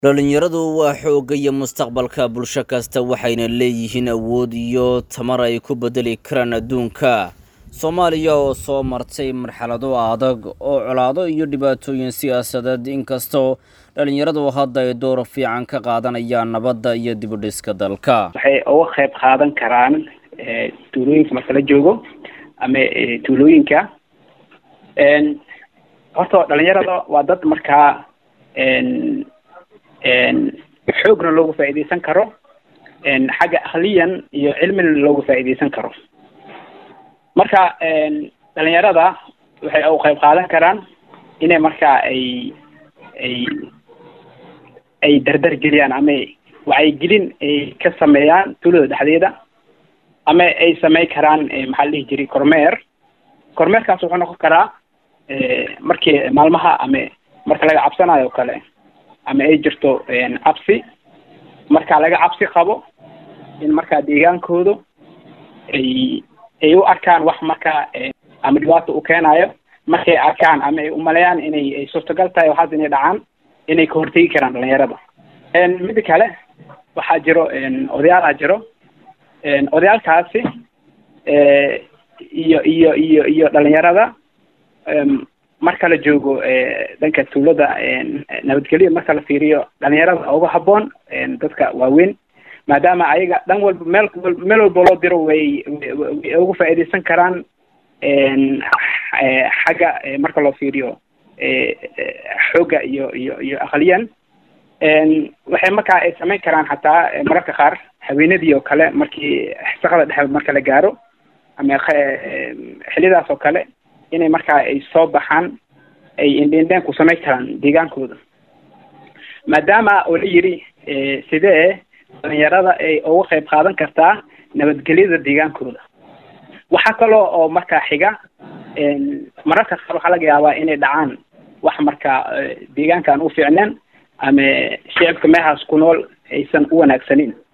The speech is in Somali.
dhalinyaradu waa xoogga iyo mustaqbalka bulsho kasta waxayna leeyihiin awood iyo tamar ay ku bedeli karaan adduunka soomaaliya oo soo martay marxalado adag oo colaado iyo dhibaatooyin siyaasadeed inkastoo dhalinyaradu hadda ay door fiican ka qaadanayaan nabadda iyo dibudhiska dalka waxay uga qayb qaadan karaan tuulooyinka marka la joogo ama tuulooyinka horta dhalinyarada waa dad markaa xoogna loogu faa'iidaysan karo xagga akliyan iyo cilmina loogu faa'iidaysan karo marka dhalinyarada waxay u qayb qaadan karaan inay markaa ay ay ay dardar geliyaan ama wacyigelin ay ka sameeyaan tuulada dhexdeeda ama ay samey karaan maxaa la dhihi jiray kormeer kormeerkaas wuxuu noqon karaa markii maalmaha ama marka laga cabsanayo o kale ama ay jirto cabsi marka laga cabsi qabo in markaa deegaankooda ay ay u arkaan wax markaa ama dhibaato u keenayo markay arkaan ama ay umaleeyaan inay ay suurtagal tahay waxaas inay dhacaan inay ka hortegi karaan dhalinyarada mida kale waxaa jiro odayaalaa jiro odayaalkaasi iyo iyo iyo iyo dhalinyarada marka la joogo dhanka tuulada nabadgelyo marka la fiiriyo dhalinyarada uga haboon dadka waaweyn maadaama ayaga dhan walba meel meel walba loo diro way way uga faa'iidaysan karaan xagga marka loo fiiriyo xoogga iyo iyo iyo aqliyan waxay markaa ay samayn karaan xataa mararka qaar haweenadii oo kale markii shaqada dhexe marka la gaaro ama xilidaas oo kale inay markaa ay soo baxaan ay indhendheen ku samayn karaan deegaankooda maadaama oo la yidhi sidee dhalinyarada ay uga qayb qaadan kartaa nabadgelyada deegaankooda waxaa kaloo oo markaa xiga mararka qaar waxaa laga yaabaa inay dhacaan wax markaa deegaankaan u fiicneen ama shicibka meehaas ku nool aysan u wanaagsanin